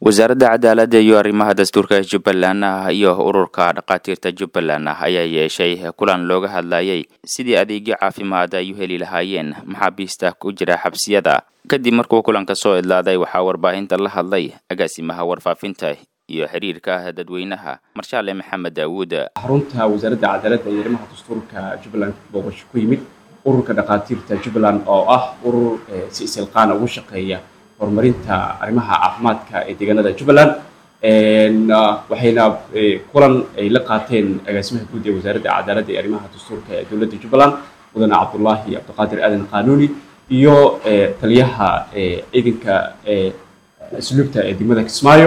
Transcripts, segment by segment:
wasaaradda cadaaladda iyo arrimaha dastuurka jubbaland iyo ururka dhakhaatiirta jubbaland ayaa yeeshay kulan looga hadlayay sidii adeegyo caafimaad ay u heli lahaayeen maxaabiista ku jira xabsiyada kadib markuu kulanka soo idlaaday waxaa warbaahinta la hadlay agaasimaha warfaafinta iyo xiriirka dadweynaha marshaale maxamed daawuud xarunta wasaaradda cadaaladda iyo arrimaha dastuurka jubbaland booqasho ku yimid ururka dhakhaatiirta jubbaland oo ah urur si isilqaana ugu shaqeeya horumarinta arrimaha caafimaadka ee deegaanada jubbaland waxayna kulan ay la qaateen agaasimaha guud ee wasaaradda cadaaladda iyo arrimaha dastuurka ee dowladda jubbaland mudane cabdullaahi cabdiqaadir aadan qanuuni iyo taliyaha ciidanka asluubta ee degmada kismaayo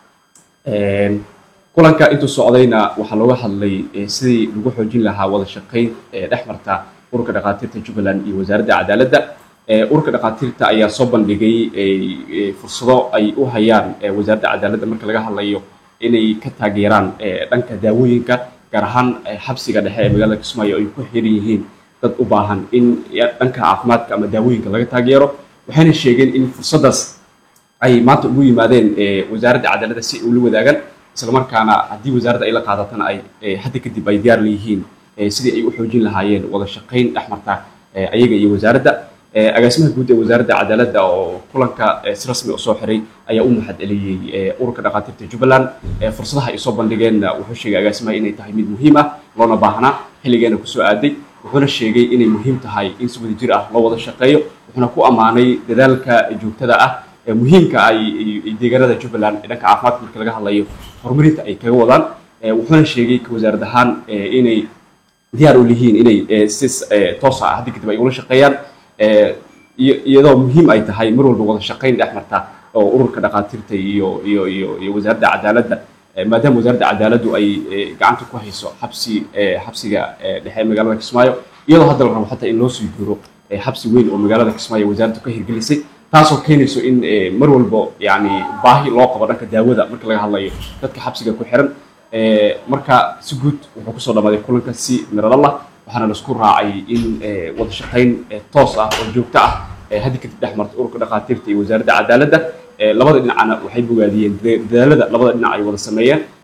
kulanka intuu socdayna waxaa looga hadlay sidii lagu xoojin lahaa wada shaqayn dhex marta ururka dhakhaatiirta jubbaland iyo wasaaradda cadaaladda ururka dhakhaatiirta ayaa soo bandhigay fursado ay u hayaan wasaaradda cadaaladda marka laga hadlayo inay ka taageeraan dhanka daawooyinka gaar ahaan xabsiga dhexe ee magaalada kismaayo ay ku xiran yihiin dad u baahan in dhanka caafimaadka ama daawooyinka laga taageero waxayna sheegeen in fursaddaas ay maanta ugu yimaadeen wasaaradda cadaaladda si ay ula wadaagaan islamarkaana haddii wasaaradda ay la qaadatana ay hadda kadib ay diyaar leeyihiin sidii ay u xoojin lahaayeen wada shaqayn dhex marta ayaga iyo wasaaradda agaasimaha guud ee wasaaradda cadaaladda oo kulanka si rasmi u soo xiray ayaa u mahad celiyey ururka dhakhaatiirta jubbaland fursadaha ay soo bandhigeenna wuxuu sheegay agaasimaha inay tahay mid muhiim ah loona baahnaa xilligeena kusoo aaday wuxuuna sheegay inay muhiim tahay in si wada jir ah loo wada shaqeeyo wuxuuna ku ammaanay dadaalka joogtada ah ee muhiimka ay deegaanada jubbaland ee dhanka caafimaadka marka laga hadlayo horumarinta ay kaga wadaan wuxuuna sheegay ka wasaarad ahaan inay diyaar u lihiin inay si toosa ah haddi kadib ay ula shaqeeyaan iyadoo muhiim ay tahay mar walba wada shaqayn dhex marta oo ururka dhakhaatiirta iyo iyo iyo iyo wasaaradda cadaaladda maadaama wasaaradda cadaaladdu ay gacanta ku hayso xabsi xabsiga dhexe ee magaalada kismaayo iyadoo hadda la rabo xataa in loo sii jiro xabsi weyn oo magaalada kismaayo wasaaraddu ka hirgelisay taasoo keenayso in mar walbo yani baahi loo qabo dhanka daawada marka laga hadlayo dadka xabsiga ku xiran marka si guud wuxuu kusoo dhammaaday kulanka si miradhalah waxaana laisku raacay in wada shaqayn toos ah oo joogto ah haddi kadib dhex marta ururka dhakhaatiirta iyo wasaaradda cadaaladda labada dhinacna waxay bogaadiyeen dadaalada labada dhinac ay wada sameeyeen